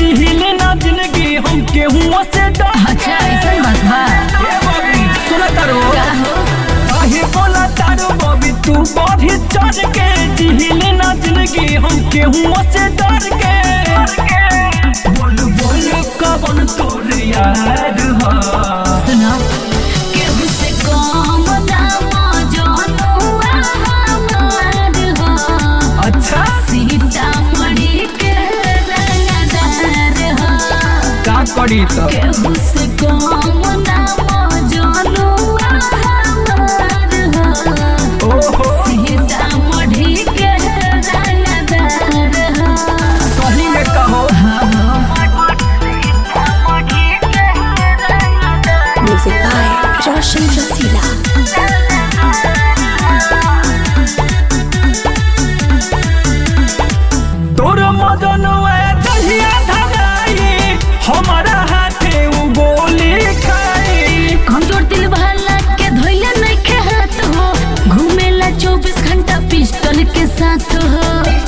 जिहिले ना जिंदगी हम केहू से डर अच्छा ऐसा बात बा ए बबी सुन तारो का हो काहे बोला तारो बबी तू बढ़ी चढ़ के जिहिले ना जिंदगी हम केहू से डर के बोल बोल कवन तोर यार हा सुनो केहू से कम दाम जनुआ हमार हो अच्छा सीतामढ़ी के रंगदार हो का करी तो केहू से कम दाम जनुआ हमार हो ओहो सीतामढ़ी के रंगदार हो सही में कहो Music by Roshan Rasila. तोर मदन दहिया धराई हमारा हाथे उ गोली खाई कमजोर दिल वाला के धोइया नहीं के हाथ हो घूमेला चौबीस घंटा पिस्टल के साथ हो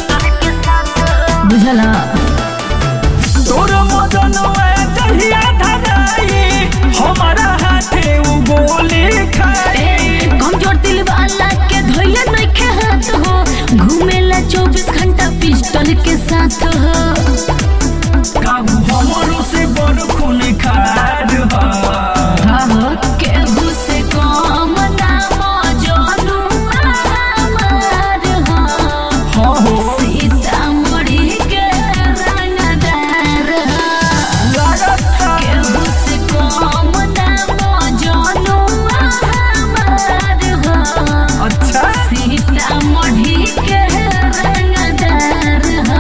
बुझला तोर मदन दहिया धराई हमारा हाथे उ गोली खाई ए, कमजोर दिल वाला के धोइया नहीं के हाथ हो घूमेला चौबीस घंटा पिस्टल के साथ हो काबू हमरो से बड़ खून खार हा हाँ हो केहू से कम दाम जनुआ हमार हो हाँ हो सीतामढ़ी के रंगदार हो लागत था केहू से कम दाम जनुआ हमार हो अच्छा सीतामढ़ी के रंगदार हो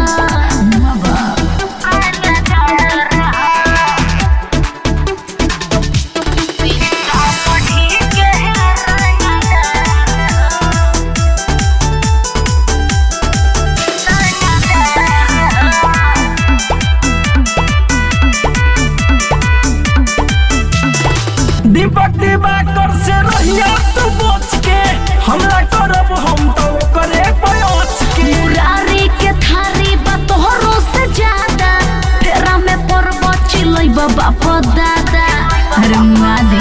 दीपक दिवाकर से रहिया तू बच के हमला करब हम तो करे पयोच के मुरारी के थारी बा तोहरो से ज्यादा फेरा में पर्व चिलै बाप दादा अरे मुआ दे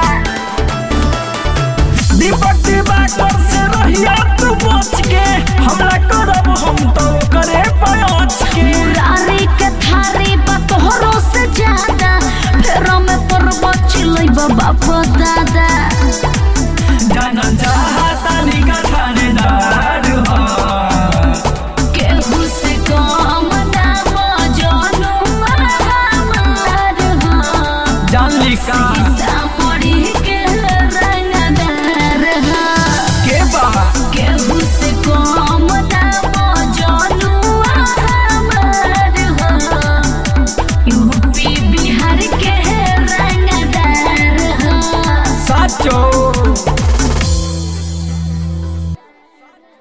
दीपक दिवाकर से रहिया तू बच के हमला करब हम तो करे पयोच के मुरारी के थारी बा तोहरो से ज्यादा फेरा में पर्व चिलै बाप दादा जाना चाहता निका थानेदार हा केहू से कम दाम जनुआ हमार हो जान ली का सीता